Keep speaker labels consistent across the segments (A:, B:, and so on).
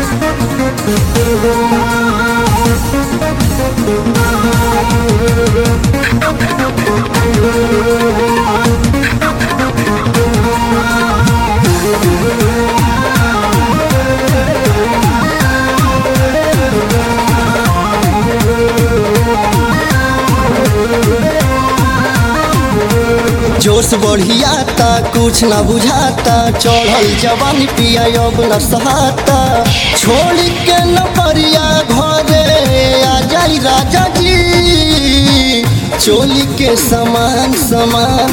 A: जोश बढ़ियाता कुछ ना बुझाता चढ़ल जवानी पिया अब न सहाता छोड़ के न परिया घरे आ जाई राजा जी चोली के समान समान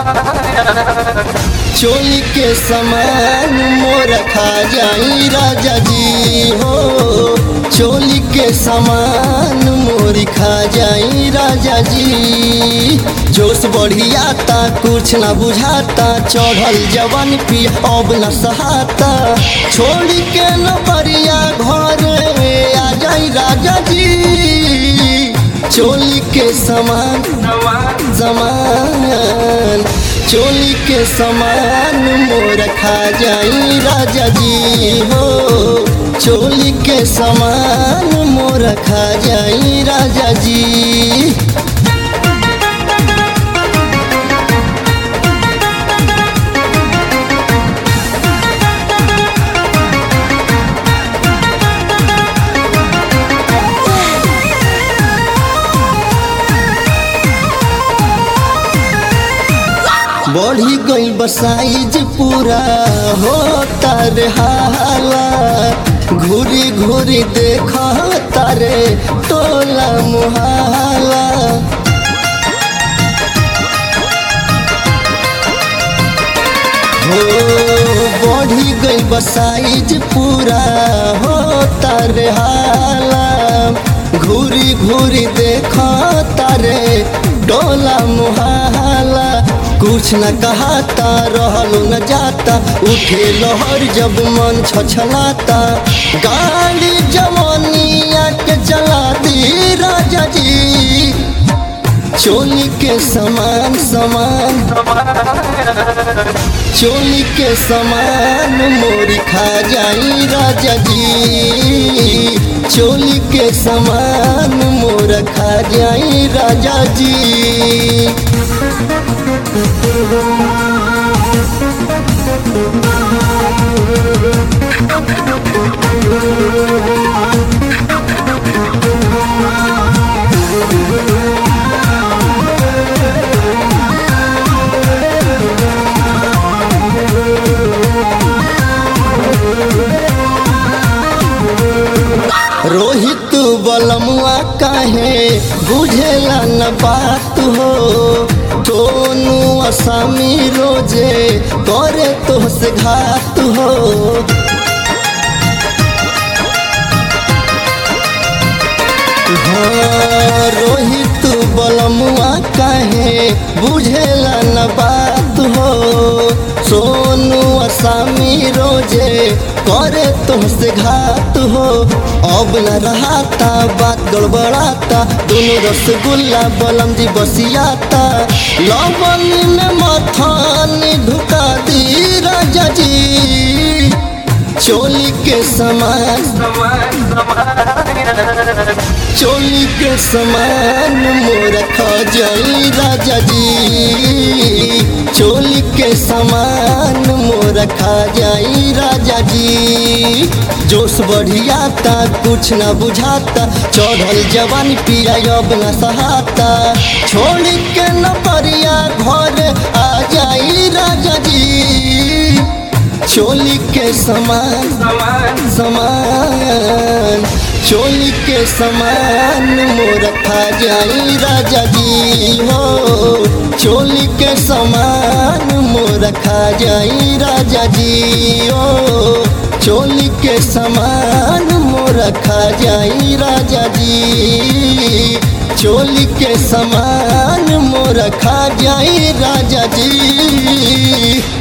A: चोली के समान मोर खा जाई राजा जी हो चोली के समान मोर खा जाई राजा जी जोश बढ़ियाता कुछ ना बुझाता चढ़ल जवान पी अब न सहाता छोड़ के न परिया घर आ जाई राजा जी चोली के समान समान चोली के समान मोर खा जाई राजा जी हो चोली के समान मोर खा जाई राजा जी बढ़ी गई बसाइज पूरा हो तारे हाला घूरी घूरी देख तारे टोला मुहाला हो बढ़ी गई बसाइज पूरा हो तारे हाला घूरी घूरी देख तारे डोला मुहाला कुछ न कहता रहलो न जाता उठे लहर जब मन छछलाता गाड़ी जवानिया के चला दी राजा जी चोली के समान समान चोली के समान मोरी खा जाई राजा जी चोली के समान मोर खा जाई राजा जी रोहित बलमुआ काहे बुझेला न बात हो दोनू असामी रोजे करे तो से घात हो हाँ, रोहित बलमुआ काहे बुझेला न बात हो सोनू असामी रोजे करे तुमसे घात हो अब न रहाता बात गड़बड़ाता दोनों रसगुल्ला बलम जी बसियाता लवन में मथान ढुका दी राजा जी चोली के समान चोली के समान मोर खा जाई राजा जी चोली के समान मोर खा जाई राजा जी जोश बढ़ियाता कुछ न बुझाता चढ़ल जवान पिया अब न सहाता छोड़ के न परिया घर आ जाई राजा जी चोली के समान समान चोली के समान मोर खा जाई राजा जी हो चोली के समान मोर खा जाई राजा जी हो चोली के समान मोर खा जाई राजा जी चोली के समान मोर खा जाई राजा जी